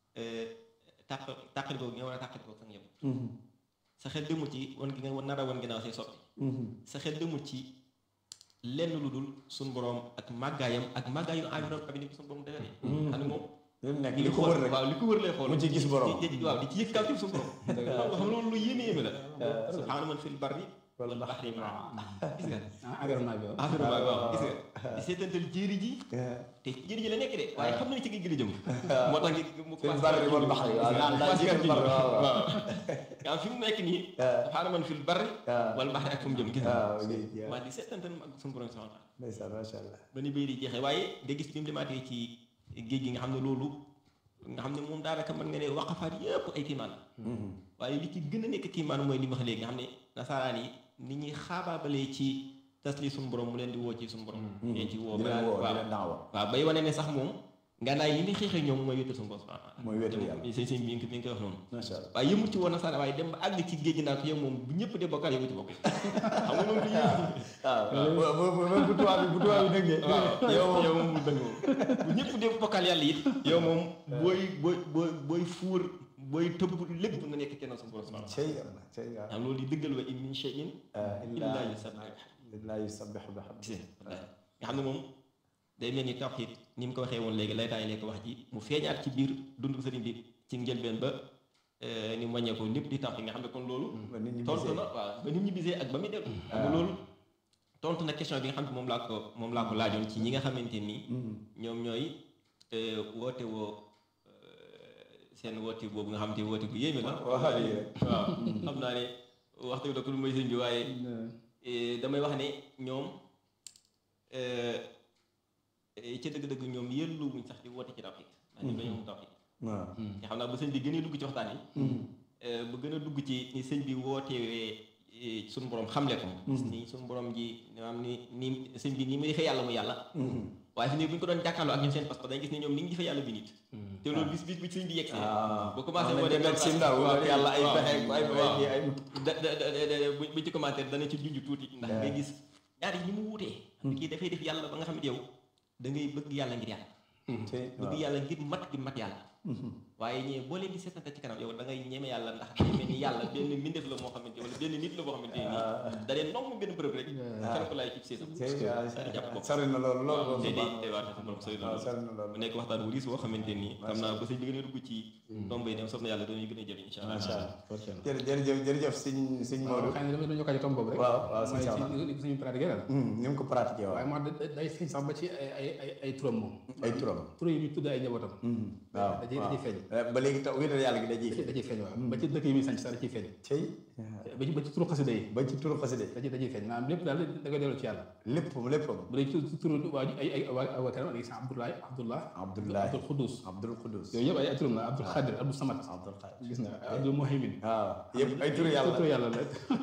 tàq tàqali ko nga war a tàqali ko sax yëpp sa xel demul ci wan gi nga war nar a wan ginnaaw say soppi sa xel demul ci lenn lu dul suñ borom ak màggaayam ak màggaayu environnement bi ni suñu borom defaree xam ne moom li mu nekk li li ko wër rek waaw li ko wër lay xool mu ci gis borom. di- di- waaw di ci yëg kaw ci suñu borom xam nga loolu lu yéeme yéeme la subhaana man fil barri wal bahri ma gis nga ah environnement bi waaw. environnement bi waaw gis nga di seetantal jéeri ji te ci jéeri ji la nekk de waaye xam na ne ci géej gi la jëm moo tax mu fil barri wal bahri waaw naan daal ci fil barri waaw waaw waaw nga fi mu nekk nii subhaana man fil barri wal bahri ak fu mu jëm gis nga waaw géej gi waaw maa di seetantal ak suñu borom subhaana taala ndeysaan macha allah ba ni béy di jeexee waaye nga gis bi mu demaatee ci géej gi nga xam ne loolu nga xam ne moom daanaka mën nga ne waqafaat yëpp ay kiimaan la waaye li ci gën a nekk kiimaan mooy li ma wax léegi nga xam ne nasaraan yi nit ñi xaabaabalee ci tasli suñu borom mu leen di woo ci suñu borom leen ci woo di leen woo di waaw leen daawa waaw bay wane ne sax moom ngànnaay yi ni xeexee ñoom mooy wéetal suñu borom subhanahu wa taala mooy wéetal yàlla sëñ sëñ bi mi ngi mi ngi koy wax noonu macha allah waaye yëmut ci woon nasaraan waaye dem ba àgg ci géej gi naa ko yow moom bu ñëpp de bokkaal yow ci bokk xam nga moom du yéeme waaw bu bu bu bu tubaab bi bu tubaab bi dëggee waaw yow moom yow moom mu dëng moom bu ñëpp dem bokkal yàlla it yow moom booy booy booy booy fuur booy tëbb lépp nga nekk kenn suñu borom subhanahu wa cey yàlla cey yàlla taala loolu di dëggal wa in min shay'in illa yusabbihu illaa yusabbihu bihamdihi gis nga nga xam ne moom day mel ni tawxiid ni mu ko waxee woon léegi lay taay lekk wax ji mu feeñaat ci biir dundu sëriñ bi ci njëlbeen ba ni mu wàññeeku lépp di tawxiid nga xam ne kon loolu ba nit ñi tontu gisee. na waaw ba nit ñi bisee ak ba muy dellu xam nga loolu tontu na question bi nga xam ne moom laa ko moom laa ko laajoon ci ñi nga xamante nii ñoom ñooy eh, woote woo eh, seen woote boobu nga xam te woote bu yéeme la waxal yi rek. waaw xam naa ne waxtu bi da ko lu may sëñ bi waaye eh, damay wax ne ñoom eh, eh, ci dëgg-dëgg ñoom yëllu wuñ sax di woote ci tawxiid ndax ñoom dañoo am tawxiid waaw. te xam naa bu sëñ bi gënee dugg ci waxtaan yi eh, bu gën a dugg ci ni sëñ bi wootewee eh, suñu borom xamle ko gis ni suñu borom ji maanaam ni ni sëñ bi ni muy defee yàlla mu yàlla waaye fi ne bu ñu ko doon jàkkaarloo ak ñoom seen parce que dañu gis ne ñoom ni ñu defee yàlla bi nit te loolu bis bis bi sëñ bi yegg see ah bu commencé am moo nañ ne demet sim daal waaw, wala yàlla ay waaw, pexe ay waaw. ay ay da da da da bu bu ci commentaire dana ci junj tuuti ndax ngay gis ñaar yi ni mu wutee kii dafay def yàlla ba nga xam ne yow da ngay bëgg yàlla ngir yàlla te bëgg yàlla ngir mat gi mat yàlla waaye ñee boo leen di seetante ci kanam yow da ngay ñeme yàlla ndax day mel ni yàlla benn mbindeef la moo xamante wala benn nit la boo xamante ni da leen nomb benn bërëb rek kenn ko laay ci seesam te jàpp ko sori na loolu loolu te moom day day waate sa borom sori na waaw loolu sori na mu loolu nekk waxtaan wu riis boo xamante ni xam naa ba sëñ bi gën a dugg ci tomb yi dem sof na yàlla dañuy gën a jëriñ incha allah macha allah jërë jërëjëf jërëjëf sëñ sëñ Modou xëy na dama doon yokkaat ci tomb boobu rek waaw waaw mooy sëñ Cheikh ci li suñu pratiqué daal ni mu ko pratiqué waaw waaye moo da- day feeñ sax ba ci ay ay ay ay turam moom ay turam tur yi muy tudd ay njabootam waaw da ciy da ciy feeñ ba léegi taw wéetal yàlla gi da ciy da ciy feeñ waaw ba ci dëkk yi muy sañ sax da ciy feeñ cey ba ci ba ci turu xasida yi ba ci turu xaside da ciy da ciy feeñ maanaam lépp daal da koy delloo ci yàlla léppam léppam bu dee ci turu waa ay ay waa waa kanam gis Abdoulaye Abdullah Abdoulaye Abdul Xudus Abdul Qudus yooyu yëpp ay ay turam la Abdul Xadir Abdul Samad Abdul Xaadir gis nga Abdul Muhaymin waaw yëpp ay turu yàlla turu yàlla la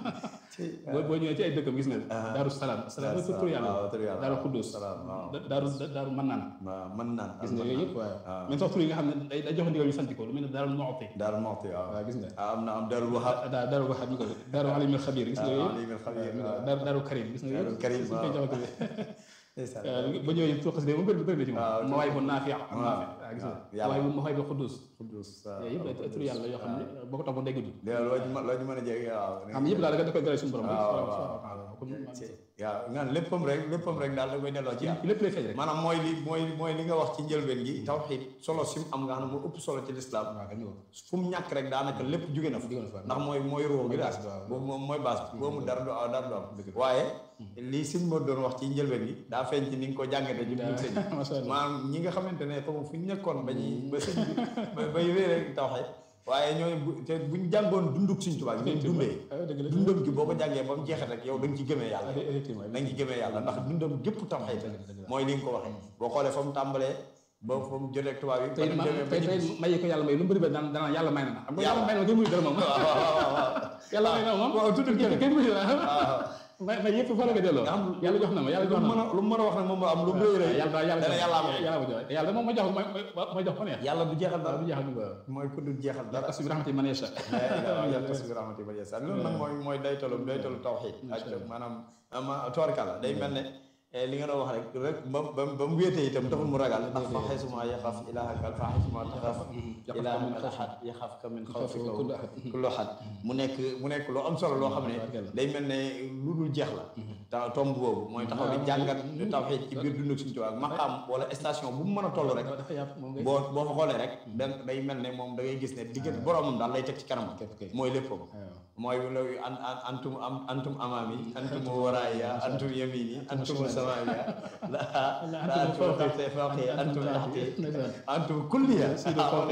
cey boo boo ñëwee ci ay dëkkam gis nga Daaru Salaam Salaam mooy turu yàlla waaw turu yàlla Daaru Xudus salaam waaw Daaru Daaru Mannaan waaw mën naan gis nga yooyu yëpp waaw waaw. même sax tur yi nga xam ne day day jox ndigal ñu sant ko lu mel ne Daaru Muxti Daaru Muxti waaw waaw gis nga ah am na am Daaru Wahab daa Daaru Wahab ñu ko Daaru Alimul Xabir gis nga yooyu Alim al Xabir waaw Daaru Daaru Karim gis nga yooyu Daaru Karim, suñ koy waaw. joxante ndeysaan ba ñëwee tur xasida moom bëri bëri na ci waaw, moom mawaay bu naafi am waaw, naafi waaw gis nga waaw, yàlla. mawaay bu mawaay bu Xudus Qudus waaw yooyu yëpp ay tur yàlla yoo xam ne boo ko toppoon day gudd léegi loo ci mën loo ci mën a jege waaw xam yëpp daal da koy gërëm suñu borom waaw waaw waaw comme waaw nga léppam rek léppam rek daal da koy delloo ci yàlla lépp lay feeñ rek maanaam mooy li mooy mooy li nga wax ci njëlbeen gi tawxiid solo sim am nga xam ne moo ëpp solo ci lislaam waaw kañ ko fu mu ñàkk rek daanaka lépp jóge na fa jóge na fa. ndax mooy mooy ruux gi daal base bi, waaw. boobu moom mooy base bi boobu dara du aw dara du am waaye lii sëñ moo doon wax ci njëlbeen gi daa feeñ ci ni nga ko jàngate ci biir sëñ bi Masha Allah. maanaam ñi nga xamante ne xamu fu ñu nekkoon ba ñuy ba sëñ bi ba bay réere tawxiid waaye ñooñu bu te buñ jàngoon dunduk sëñ Tuubaa gi ñu dundee ah dëgg la dundam gi boo ko jàngee ba mu jeexee rek yow da nga ci gëmee yàlla ah effectivement da nga ci gëmee yàlla ndax dundam gépp tawxiid mooy li nga ko waxee boo xoolee fa mu tàmbalee ba fa mu jotee ak tubaab yi tey fa mu ma demee ba tey ñu tey may ko yàlla may lu mu bëri ba daan daan yàlla may na ma xam nga Yàlla. yàlla may na ma kenn muy dara moom waaw waaw waaw waaw yàlla may na ma moom waaw tudd kenn kenn muy dara waaw may may yëpp fa la ko delloo nga xam yàlla jox na ma yàlla lu jox mu na mën ma a lu mu mën a wax nag moom moo am lu mu rëy rëy yàlla daal yàlla dana yàlla am yàlla ma jox yàlla moom ma jox ma ma jox ko neex yàlla du jeexal dara du jeexal ni ko mooy ku dul jeexal dara parce que bi rahmati man yasha yàlla tas bi rahmati ba jeesa loolu nag mooy mooy daytalu daytalu tawxiid ak maanaam ama tubarkàlla day mel ne eh, li nga doon wax rek rek ba ba ba mu wéetee itam taxul mu ragal ndax fa xaysuma yaxaf ilaahaka fa xaysuma taxaf ilaahaka ahad yaxafka min xawfika kullu ahad. kullu ahad mu nekk mu nekk loo am solo loo xam ne day mel ne lu dul jeex la ta tomb boobu mooy taxaw di jàngat tawxiid ci biir dund suñu tubaab maqaam wala station bu mu mën a toll rek dafa yàpp moom ngay boo boo fa xoolee rek da day mel ne moom da ngay gis ne diggante boromam daal lay teg ci kanam Képp kay. mooy léppam mooy loolu an an antum am antum amaami antum waraaya antum yamini antum samaaya la la antum fawqi fawqi antum taxti antum kulliya waaw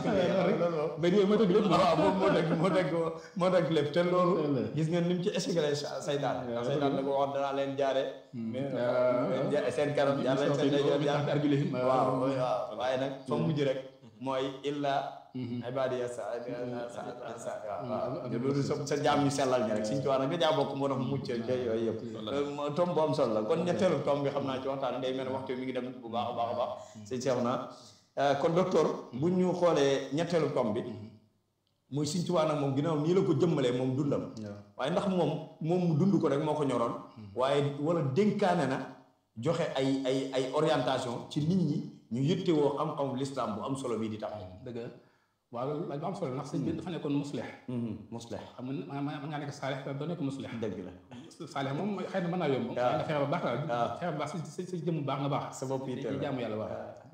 loolu benn yooyu mooy dëgg lépp waaw moom moo dëgg moo dëgg moo dëgg lépp te loolu Loolu. gis nga ni mu ci écheclé saytaan ndax saytaan da ko waxoon danaa leen jaare mais seen kanam jaar leen seen ndeyjoor jaar arjulihim waaw waaw waaye nag fa mujj rek mooy illa ibadiya sa sa sa waaw loolu sa sa jaam ñu sellal ñi rek suñ ci wax nag nga jaa bokk moo tax mu mucc ca yooyu yëpp tom bu am solo la kon ñetteelu tom bi xam naa ci waxtaan day mel ne waxtu mi ngi dem bu baax a baax a baax sëñ Cheikh na kon docteur bu ñu xoolee ñetteelu tom bi muy Sëñ Tuubaa nag moom ginnaaw nii la ko jëmmalee moom dundam waaye ndax moom moom mu dund ko rek moo ko ñoroon waaye wala dénkaane na joxe ay ay ay orientation ci nit ñi ñu yëttewoo xam-xamu lislaam bu am solo bii di tax dëgg la waaw loolu laaj bu am solo ndax sëñ bi dafa nekkoon muslix musleh xam nga mën ngaa nekk saalix te doo nekk muslix dëgg la saalix moom xëy na mën naa yomb waaw nga fexe ba baax daal waaw fexe ba baax si si si jëmm baax nga baax sa bopp yi ci jaamu yàlla waaw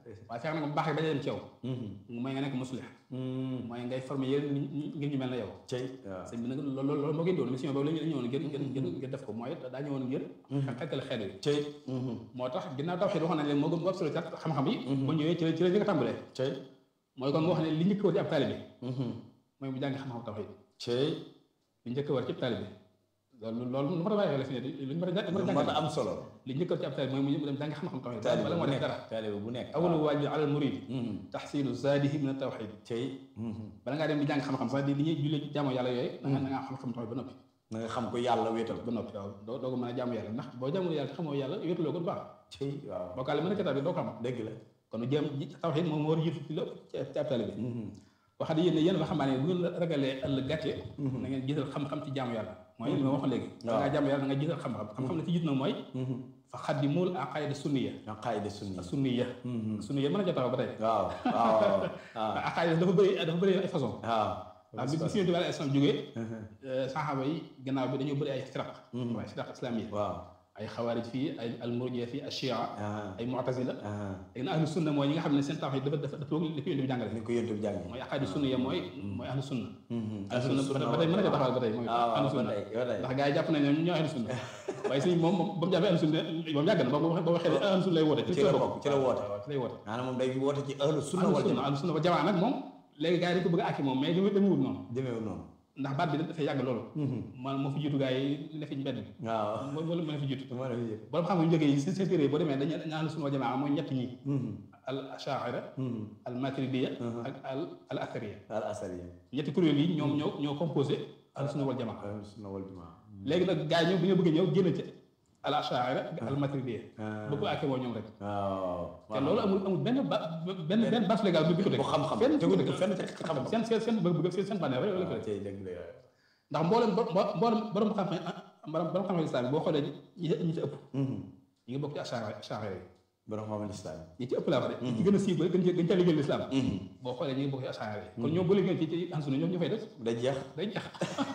waaye fexe na ko baax rek dañu dem ci yow mooy nga nekk muslih mooy ngay former yéen ngir ñu mel na yow cey waaw sëñ bi nag loolu loolu moo gën doon mission boobu la ñu ñëwoon ngir ngir ngir ngir def ko mooy daa ñëwoon ngir xettale xeet yi cey moo tax ginnaaw tawxiid waxoon nañ leen moo gën bu absolu xam-xam yi bu ñëwee ci la ci la njëkk a tàmbalee cey mooy kon nga wax ne li njëkk war ci ab taalibe mooy mu jàngi xam-xam tawxiid cey li njëkk war ci ab taalibe loolu loolu lu ma a bàyyi xel fi ne lu ñu mën a lu mën a am solo li njëkk war ci ab taalibe mooy mu dem jàngi xam-xam tawxiid taalibe bala bu moo def nekk dara taalibe bu nekk awalu waajib alal murid taxsilu zaadihi min at-tawxiid cey bala ngaa dem di jàng xam-xam sax di li ñuy jullee jaamu yàlla yooyu da nga da nga xam-xam tawxiid ba noppi na nga xam ko yàlla wéetal ba noppi waaw doo doo ko mën a jaamu yàlla ndax boo jaamu yàlla te xamoo yàlla wéetuloo ko du baax cey waaw bokkaale mën a ca bi doo ko xam dëgg la kon jéem tawxiid moom moo war a jiitu ci lépp ci ci ab taalibe waxaat yéen ne yéen waxambaane bu ngeen ragalee ëllëg gàcce na ngeen jiital xam-xam ci jaamu yàlla mooy li ma waxoon léegi da ngaa jaamu yàlla da nga jiital xam-xam xam-xam ne ci jiitu nag mooy fa xaddimul aqaida sunniya aqaida sunni sunniya sunniya mën a jotaxaw ba tey waaw waaw waaw aqaida dafa bëri dafa bëri ay façon waaw waaw bi bi si yonent bi alayhi salaam jógee saxaaba yi gannaaw bi dañoo bëri ay firaq waaye firaq islamiyya waaw ay xawaarij fii ay almurjiya fii ashia ah ay mu'tazila ah léegi nag ahlu sunna mooy ñi nga xam ne seen tawxiid dafa dafa dafa li ko yonent bi jàngale ni ko yonent bi jàngee mooy aqaida sunna ya mooy mooy ahlu sunna ahlu ahlu sunna ba tey mën na ko taxawal ba tey mooy ah ahlu waaw ba sunna tey ba tey ndax gars yi jàpp nañ ñoom ñoo ahlu sunna waaye sëñ moom moom ba mu jàppee ahlu sunna moom yàgg na ba ba waxee ne ahlu sunna lay woote ci la bokk ci la woote waaw ci lay woote maanaam moom day woote ci ahlu sunna ahlu wal sunna jamaa ahlu sunna ba jamaa nag moom léegi gars yi dañ ko bëgg a àkki moom mais dama dama wut noonu demeewul noonu ndax baat bi dafay yàgg loolu man moo fi jiitu gars yi ne fi mbedd bi waaw moo moo moo fi jiitu moo la fi yëg borom xam nga ñu jógee yi seen seen téere yi boo demee dañu dañu ahlu sunna wal jamaa mooy ñett ñi al ashaira al maturidiya ak al al athariya al asariya ñetti kuréel yi ñoom ñoo ñoo composé ahlu sunna wal jamaa ahlu sunna wal jamaa léegi nag gars yi ñoom bu ñu bëgg ñëw génn ci al ashaira ak al maturidiya bëgg ko àkkee woo ñoom rek waaw te loolu amul amul benn ba benn benn base légale bu ko dëgg bu xam-xam fenn tegu tegu dëgg dëgg fenn teg xam-xam seen seen seen bëgg-bëgg seen seen bànneex rek la ko waaw def tey dëgg la ndax mboolem bo mboolem borom xam-xam borom borom xam-xam islam boo xoolee ñi ñi ci ëpp ñi ngi bokk ci ashaira ashaira yi borom xam islam ñi ci ëpp laa wax de ñi ci gën a siiw ba gën cee gën cee liggéeyal islam boo xoolee ñi ngi bokk ci ashaira yi kon ñoom boo liggéey ci ci ansuna ñoom ñu fay des day jeex day jeex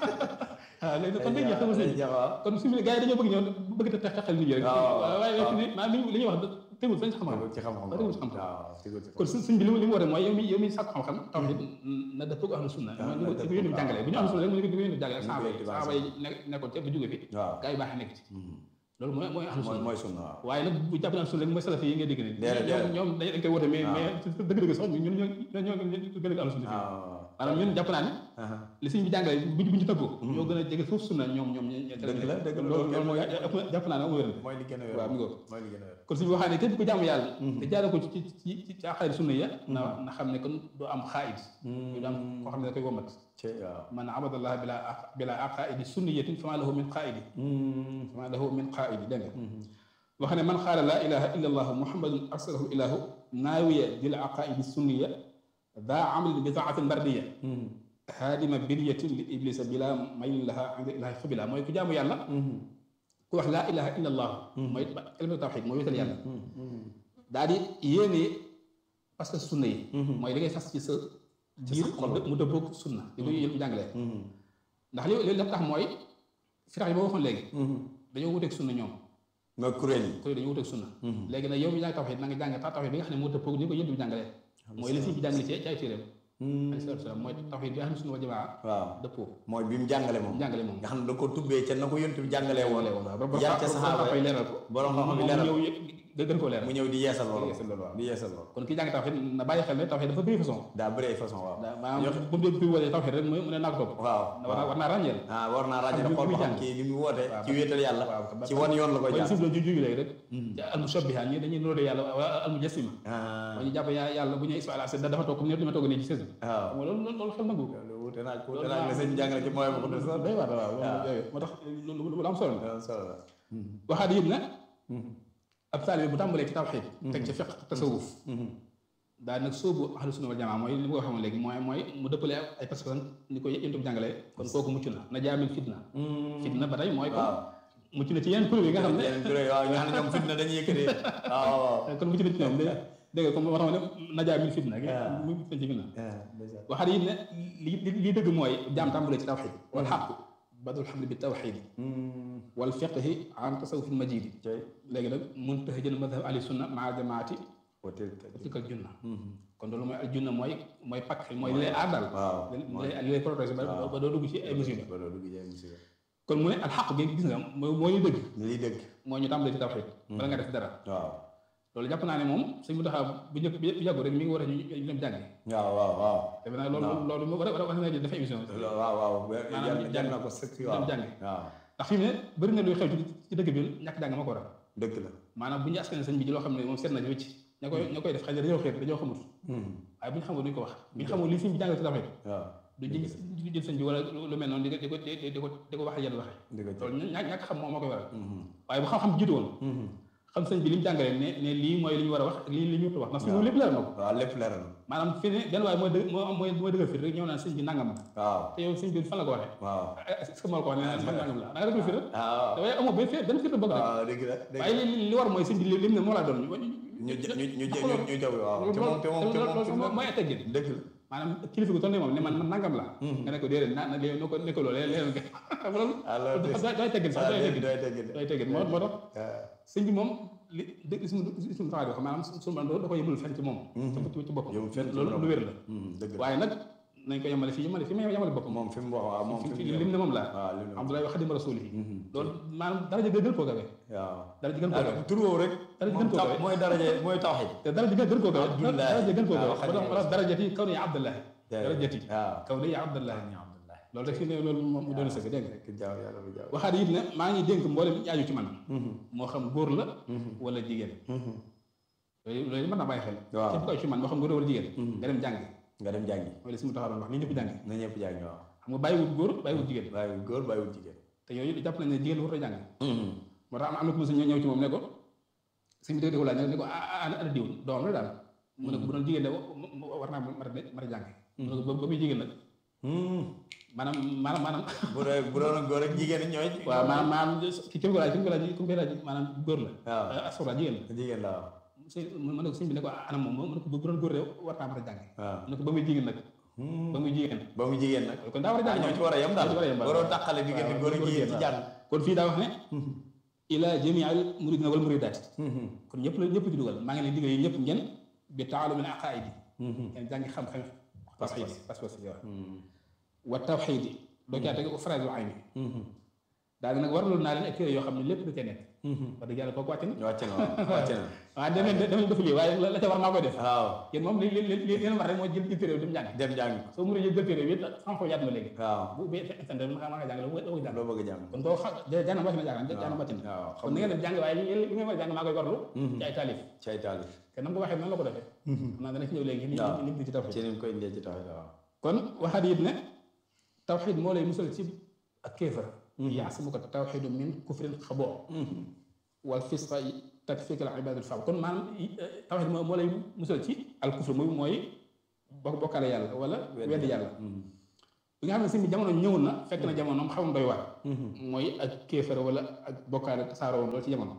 waaw léegi nag kon day jeex sama day sëñ jeex waaw kon su gars yi dañoo bëgg ñëw bëgg te tex texal nit ñi rek waaw waaye fi ni maa li li ñuy wax tegul fañ xam-xam tegul ci xam-xam tegul ci xam-xam waaw tegul ci kon suñ suñ bi li mu li mu war a mooy yow mi yow mi sàkk xam-xam tawhid na dëppoo ak ahlu sunna Ah, mooy na ni ko yónni bi jàngalee bu ñu ahlu sunna rek mooy ni ko yónni bi jàngalee Ni ko saaba yi yónni bi saaba yi nekk nekkoon ca ba jóge fi waaw gars yi baax nekk ci loolu mooy mooy ahlu mooy sunna mooy sunna waaw waaye nag bu jàpp ne ahlu sunna rek mooy salafi yi ngay dégg ni Déedéet, ñoom déedéet. ñoom dañ dañ koy woote mais Ah. mais ci dëgg-dëgg sax ñun ñoo ñoo ñoo gën a ahlu sunna fii waaw maanaam ñun jàpp naa ne aha li sëñ bi jàngale bu bu ñu tëggoo ñoo gën a jege foofu sunna ñoom ñoom ñoo Dëgg la, dëgg la, loolu loolu loolu mooy ëpp na jàpp naa ne wér mooy li gën a wér waaw mi ngi ko mooy li gën a wér kon suñu waxaa ne képp ku jaamu yàlla te jaare ko ci ci ci ci ci aqaid sunna ya na na xam ne kon doo am xaayid du am koo xam ne da koy womat ci waaw man abadallah bila bila aqaidi sunniyatin fama lahu min qaidi fama lahu min qaidi dégg nga wax ne man qaala laa ilaha illa allah muhammadun arsalahu ilahu naawiya dil aqaidi sunniya daa amalin bi taatin bardiya haadima biryatin li iblisa bila maylin laha inda ilahi xubila mooy ku jaamu yàlla ku wax laa ilaha illa allah mooy kalimatu tawxid mooy wéetal yàlla daa di yéene parce que sunna yi mooy li ngay fas ci sa biir mu dëppoog sunna li ko yéen jàngalee ndax li li tax mooy firax yi ba waxoon léegi dañoo wuteeg sunna ñoom mooy kuréel yi kuréel dañoo wuteeg sunna léegi nag yow mi jàng tawxid na nga jàng ta tawxid bi nga xam ne moo dëppoog ni ko yéen bi jàngalee mooy li si bi jàngale ci ci ay téeréem alayhi salaatu wa salaam mooy tawxid bi nga xam ne sunna wal jamaa waaw dëppoo mooy bi mu jàngale moom jàngale moom nga xam ne da ko tubbee ca na ko yonent bi jàngalee woon waaw yar ca saxaaba fay yi leeral ko borom xam-xam yi moom leeral ñëw nga gën koo leeral mu ñëw di yeesal loolu yeesal loolu waaw di yeesal loolu kon ki jàng tawxid na bàyyi xel ne tawxid dafa bëri façon daa bëri ay façon waaw daa maanaam bu mu dee woolee tawxid rek mu ne naa ko topp waaw war naa war naa ràññeel ah war naa ràññee Ak xool bi ba xam muy kii li mu woote waaw, ci wéetal yàlla waaw, ci wan yoon la ko mooy jaar suuf la ju jugi léegi rek ci almushabbiha ñi dañuy nuróo yàlla wala almujassima ah mooy ñu jàpp yaa yàlla bu ñu isma ala da dafa toog comme ni ma toog nii ci sës waaw xam nga loolu loolu loolu xel nangu ko loolu wuute naa wuute naa la sëñ jàngale ci mooy ma ko def sax day waar waaw loolu yooyu moo tax lu lu am solo la loolu solo la waxaat yëpp nag ab taalibe bu tàmbalee ci tawxiid teg ci fiq tasawuf daal nag sóobu ahlu sunna wal jamaa mooy li ma ko waxoon léegi mooy mooy mu dëppale ay pas-pas ni ko yéen bi jàngalee kon kooku mucc na na jaamin fitna fitna ba tey mooy kon waaw mucc na ci yeneen kuréel yi nga xam ne yeneen kuréel waaw nga xam ne ñoom fitna dañuy yëkkati waaw waaw kon mucc na ci ñoom dé- dégg nga comme moo tax ma ne na jaamin fitna waaw. mu mucc na ci fitna ah ndeysaan. waxaat yi ne li li li dëgg mooy jaam tàmbalee ci tawxiid wal xaqu badul xamli bi tawxiid wal fiqhi an tasawufil majidi tey léegi nag mun tax jël madhab ahli sunna maa jamaati hôtel tilkal junna kon loolu mooy al junna mooy mooy pakk mooy li lay aar daal waaw li lay li lay protéger ba ba doo dugg ci ay musiba ba doo dugg ci ay musiba kon mu ne al xaq gi gis nga mooy mooy li dëgg lii dëgg mooy ñu tàmbalee ci tawxiid bala nga def dara waaw loolu jàpp naa ne moom suñ mu taxaw bu njëkk bu yàggu rek mi ngi war a ñu ñu dem jàngi waaw waaw waaw defe naa loolu loolu mu war a war a na dafa émission waaw waaw Maanaam jar na ko sëkk waaw dem jàngi waaw ndax fi mu ne bëri na luy xew ci ci dëkk bi ñàkk jàng ma ko waral dëgg la maanaam bu ñu askan sëñ bi ci loo xam ne moom seet na ci wécc ña koy ña koy def xëy na dañoo xeet dañoo xamut waaye bu ñu xamul duñ ko wax bu ñu xamul li sëñ bi jàngal ci tawxiid waaw du jël du jël sëñ bi wala lu mel noonu di ko di ko di ko di ko wax yenn waxe dëgg la loolu ñàkk ñàkk xam moom moo koy waral waaye bu xam-xam jiitu woon xam sëñ bi li mu jàngalee ne ne lii mooy li ñu war a wax ak lii li ñu wax ndax suñu lépp leer na ko waaw lépp leer na maanaam fi ne benn waaye mooy dëgg moo mooy mooy dëggal fii rek ñëw naan sëñ bi nangam la waaw te yow sëñ bi fan la ko waxee waaw est-ce que moo la ko wax ne man nangam la da nga dëggal fii rek waaw dafay amoo benn fii benn fii bëgg rek waaw dëgg la dëgg waaye li li war mooy sëñ bi li lim ne moo laa doon ñu ñu ñu ñu ñu jaw waaw te moom te moom te moom loolu mooy teggin dëgg la maanaam kilifa gu toll nii moom ne man man nangam la nga ne ko déedéet na na léegi noo ko ne ko loolu leen nga loolu alors doy teggin sax doy teggin doy teggin doy teggin moo moo tax sëñ bi moom li dëgg ismu ismu taxaw di wax maanaam suñu man da ko yëmul fenn ci moom ci ci boppam yëmul fenn ci loolu lu wér la dëgg la waaye nag nañ ko yemale fii yemale fi ma yemale boppam moom fi mu wax waaw moom fi fi fi mu lim ne moom la waaw lim ne moom Abdoulaye wax xadim rasul yi loolu maanaam daraja gën koo gawe waaw daraja gën koo gawe tur woowu rek dara moom gën koo taw gawe. mooy daraje mooy tawxid te daraja gën koo gawe Abdoulaye. daraja gën koo gawe waaw, Xadim wala darajati kaw ni Abdoulaye Daraja. darajati waaw kaw ni Abdoulaye loolu rek fi ne loolu moom mu doon sëgg dégg nga rek jaaw yàlla bu jaaw waxaat it ne maa ngi dénk mboolem ñaaju ci man moo xam góor la wala jigéen loolu loolu mën naa bàyyi xel Waaw. képp koy ci man moo xam góor la wala jigéen nga dem jàngi nga dem jàngi mooy li si mu taxaw doon wax ni ñëpp jàngi na ñëpp jàngi waaw xam nga bàyyiwut góor bàyyiwut jigéen bàyyiwul góor bàyyiwul jigéen te yooyu jàpp nañ ne jigéen warut a jàng moo tax am am na ko mos a ñëw ñëw ci moom ne ko suñu dégg ko laaj ne ko ah ana ana diw doom la daal mu ne ko bu doon jigéen de war naa mën a mën a jàng mu ne ko ba ba muy jigéen nag maanaam maanaam maanaam bu dee bu doon góor ak jigéen ñooy waaw maanaam maanaam ki ki mu ko laaj ki mu ko laaj ki mu koy laaj maanaam góor la waaw asura jigéen la jigéen la waaw sëñ mu ne ko sëñ bi ne ko anam moom mu ne ko bu doon góor de war naa mën a jàng waaw mu ne ko ba muy jigéen nag ba muy jigéen ba mu jigéen nag kon daa war a jàng ñoo ci war a yem daal ñoo ci war a yem daal. waroo tàqale diggante góor ak jigéen ci jàng kon fii daa wax ne ila jamii al muridina wal muridaat kon ñëpp la ñëpp ci dugal maa ngi leen digal yéen ñëpp ngeen bi taalumil aqaidi ngeen jàngi xam-xam tawxiid pas-pas yi wax wa tawxiid yi doo caa teg phrase ay ni daal nag waraloon naa leen ak téere yoo xam ne lépp da cee nekk wax dëgg yàlla kooku wàcc na wàcc na waaw wàcc na waaw demee demee defu lii waaye la ca war maa koy def waaw yéen moom li li li li leen war rek mooy jël jël téere bi dem jàng dem jàng soo mënee jël téere bi it xam-xam yaat ma léegi waaw bu ubbee internet bi ma nga jàng la bu ko jàng loo bëgg a jàng kon doo xam jaanam wàcc na jàng jaanam wàcc na waaw kon ni ngeen def jàng waaye li li ngeen war a jàng maa koy warlu ci ay taalif ci ay taalif te nam ko waxee noonu la ko defee xam naa dana ci ñëw léegi li waaw. li li ci tawxiid ci ni mu koy indee ci tawxid waaw kon waxaat it ne tawxiid moo lay musal ci ak kéefar yaasimuka tawxiidu min kufrin xaboo wal fisqa takfika al ibadul faaw kon maanaam tawxiid moo moo lay musal ci al kufr muy mooy bokk bokkaale yàlla wala weddi yàlla bi nga xam ne si jamono ñëw na fekk na jamonoom xaw na doy waar mooy ak kéefar wala ak bokkaale tasaaroo woon loolu ci jamono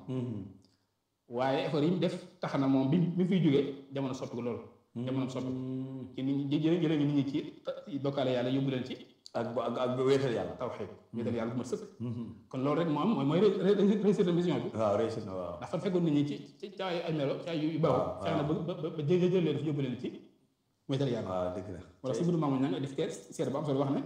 waaye effort yi mu def tax na moom bi bi mu fiy jógee jamono soppi ko loolu jamono soppi ko ci nit ñi jëlee jëlee nit ñi ci bokkaale yàlla yóbbu leen ci ak bu ak ak bu wéetal yàlla tawxiid wéetal yàlla bu mat sëkk kon loolu rek moom mooy mooy réussir de mission bi waaw réussir na waaw ndax fan fekkoon nit ñi ci ci ci ay ay melo ci ay yu baaw waaw, fexe na ba ba ba jë jël leen fi yóbbu leen ci wéetal yàlla waaw dëgg la wala si biir maamu ña nga def kee seet bu am solo wax ne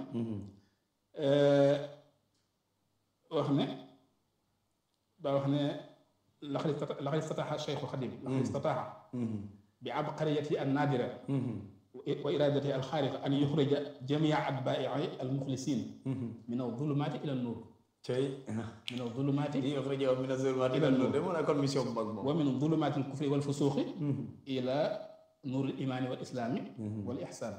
wax ne daa wax ne laqad istata- laqad istataxa cheikhu xadim laqad istataxa bi abqariyati an naadira wa iradati alxaariqa an yuxrija jamia atbaai almuxlisin min adulumaati ila nuur cey min adulumaati di yuxrijahu mina zulumaati ila nuur de mu nekkoon mission bu mag moom wa min adulumaati alkufri walfusuuqi ila nuur alimaani wal islaami wal ixsaan